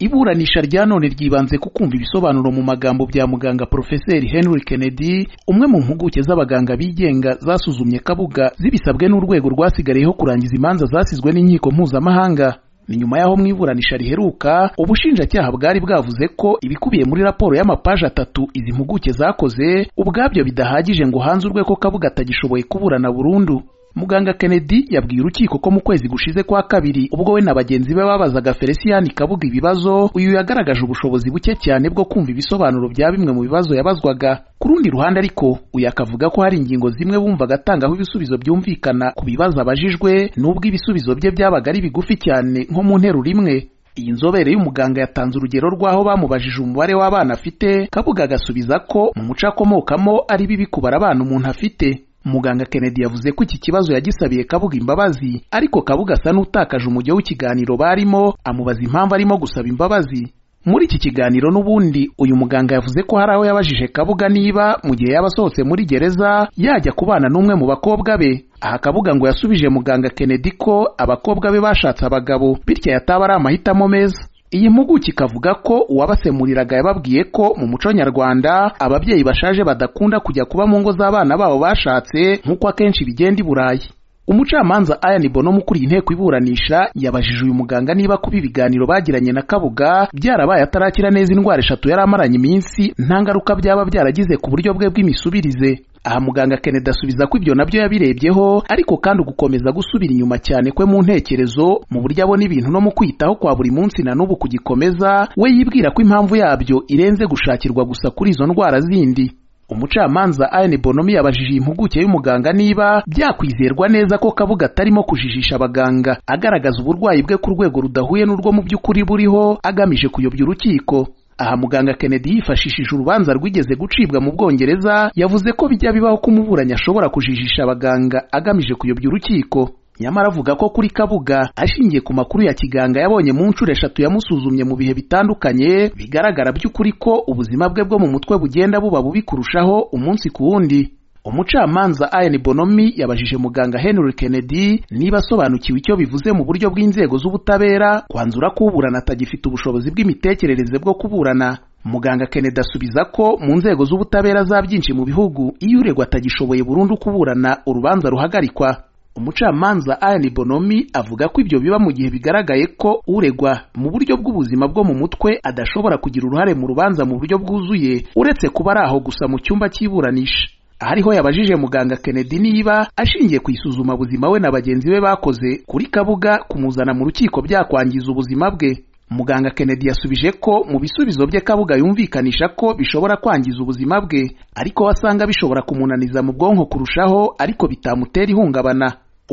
iburanisha rya none ryibanze ku kumva ibisobanuro mu magambo bya muganga porofeseri henry kennedy umwe mu mpuguke z'abaganga bigenga zasuzumye kabuga zibisabwe n'urwego rwasigayeho kurangiza imanza zasizwe n'inkiko mpuzamahanga ni nyuma y'aho mu iburanisha riheruka ubushinjacyaha bwari bwavuze ko ibikubiye muri raporo y'amapaji atatu izi mpuguke zakoze ubwabyo bidahagije ngo hanze urwego kabuga atagishoboye kuburana burundu muganga kennedy yabwiye urukiko ko mu kwezi gushize kwa kabiri ubwo we na bagenzi be babazaga felicien kabuga ibibazo uyu yagaragaje ubushobozi buke cyane bwo kumva ibisobanuro bya bimwe mu bibazo yabazwaga ku rundi ruhande ariko uyu akavuga ko hari ingingo zimwe bumvaga atangaho ibisubizo byumvikana ku bibazo abajijwe n'ubwo ibisubizo bye byabaga ari bigufi cyane nko mu nteruro imwe iyi nzobere y'umuganga yatanze urugero rw'aho bamubajije umubare w'abana afite kabuga agasubiza ko mu muco akomokamo ari bibi kubara abana umuntu afite muganga kennedy yavuze ko iki kibazo yagisabiye kabuga imbabazi ariko kabuga asa n'utakaje umujyo w'ikiganiro barimo amubaza impamvu arimo gusaba imbabazi muri iki kiganiro n'ubundi uyu muganga yavuze ko hari aho yabajije kabuga niba mu gihe yaba asohotse muri gereza yajya kubana n'umwe mu bakobwa be aha kabuga ngo yasubije muganga kennedy ko abakobwa be bashatse abagabo bityo yataba ari amahitamo meza iyi mpuguke ikavuga ko uwabasemuriraga yababwiye ko mu muco nyarwanda ababyeyi bashaje badakunda kujya kuba mu ngo z'abana babo bashatse nk'uko akenshi bigenda i burayi umucamanza ayani bono ukuriye inteko iburanisha yabajije uyu muganga niba kuba ibiganiro bagiranye na kabuga byarabaye atarakira neza indwara eshatu yari amaranye iminsi nta ngaruka byaba byaragize ku buryo bwe bw'imisubirize aha muganga kennedy asubiza ko ibyo nabyo yabirebyeho ariko kandi ugukomeza gusubira inyuma cyane kwe mu ntekerezo mu buryo abona ibintu no mu kwitaho kwa buri munsi na n'ubu kugikomeza we yibwira ko impamvu yabyo irenze gushakirwa gusa kuri izo ndwara zindi umucamanza ayani bonomi yabajije iyi mpuguke y'umuganga niba byakwizerwa neza ko kabuga atarimo kujijisha abaganga agaragaza uburwayi bwe ku rwego rudahuye n'urwo mu by'ukuri buriho agamije kuyobya urukiko aha muganga kennedy yifashishije urubanza rwigeze gucibwa mu bwongereza yavuze ko bijya bibaho ko umuburanyi ashobora kujijisha abaganga agamije kuyobya urukiko nyamara avuga ko kuri kabuga ashingiye ku makuru ya kiganga yabonye mu nshuro eshatu yamusuzumye mu bihe bitandukanye bigaragara by'ukuri ko ubuzima bwe bwo mu mutwe bugenda buba bubi kurushaho umunsi ku wundi umucamanza ayani bonomi yabajije muganga henry kennedy niba asobanukiwe icyo bivuze mu buryo bw'inzego z'ubutabera kwanzura ko uburana atagifite ubushobozi bw'imitekerereze bwo kuburana muganga kennedy asubiza ko mu nzego z'ubutabera za byinshi mu bihugu iyo uregwa atagishoboye burundu kuburana urubanza ruhagarikwa umucamanza ayani bonomi avuga ko ibyo biba mu gihe bigaragaye ko uregwa mu buryo bw'ubuzima bwo mu mutwe adashobora kugira uruhare mu rubanza mu buryo bwuzuye uretse kuba ari aho gusa mu cyumba cy'iburanisha ahariho yabajije muganga kennedy niba ashingiye ku isuzuma buzima we na bagenzi be bakoze kuri kabuga kumuzana mu rukiko byakwangiza ubuzima bwe muganga kennedy yasubije ko mu bisubizo bye kabuga yumvikanisha ko bishobora kwangiza ubuzima bwe ariko wasanga bishobora kumunaniza mu bwonko kurushaho ariko bitamutera ihungabana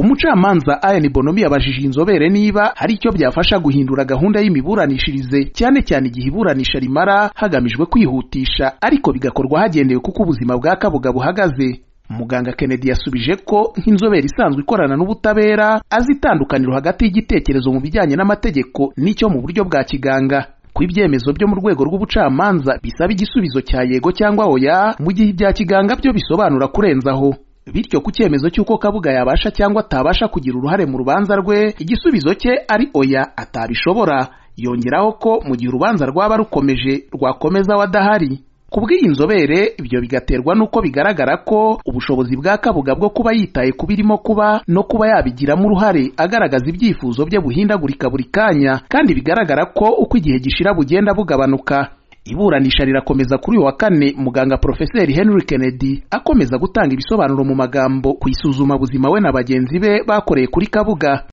umucamanza ayani bonomi yabajije inzobere niba hari icyo byafasha guhindura gahunda y'imiburanishirize cyane cyane igihe iburanisha rimara hagamijwe kwihutisha ariko bigakorwa hagendewe kuko ubuzima bwa kabuga buhagaze muganga kennedy yasubije ko nk'inzobere isanzwe ikorana n'ubutabera azi itandukaniro hagati y'igitekerezo mu bijyanye n'amategeko n'icyo mu buryo bwa kiganga ko ibyemezo byo mu rwego rw'ubucamanza bisaba igisubizo cya yego cyangwa oya mu gihe ibya kiganga byo bisobanura kurenzaho bityo ku cyemezo cy'uko kabuga yabasha cyangwa atabasha kugira uruhare mu rubanza rwe igisubizo cye ari oya atabishobora yongeraho ko mu gihe urubanza rwaba rukomeje rwakomeza we adahari ku bw'iyi nzobere ibyo bigaterwa n'uko bigaragara ko ubushobozi bwa kabuga bwo kuba yitaye ku birimo kuba no kuba yabigiramo uruhare agaragaza ibyifuzo bye buhindagurika buri kanya kandi bigaragara ko uko igihe gishira bugenda bugabanuka iburanisha rirakomeza kuri uyu wa kane muganga porofeseri henry kennedy akomeza gutanga ibisobanuro mu magambo ku isuzuma buzima we na bagenzi be bakoreye kuri kabuga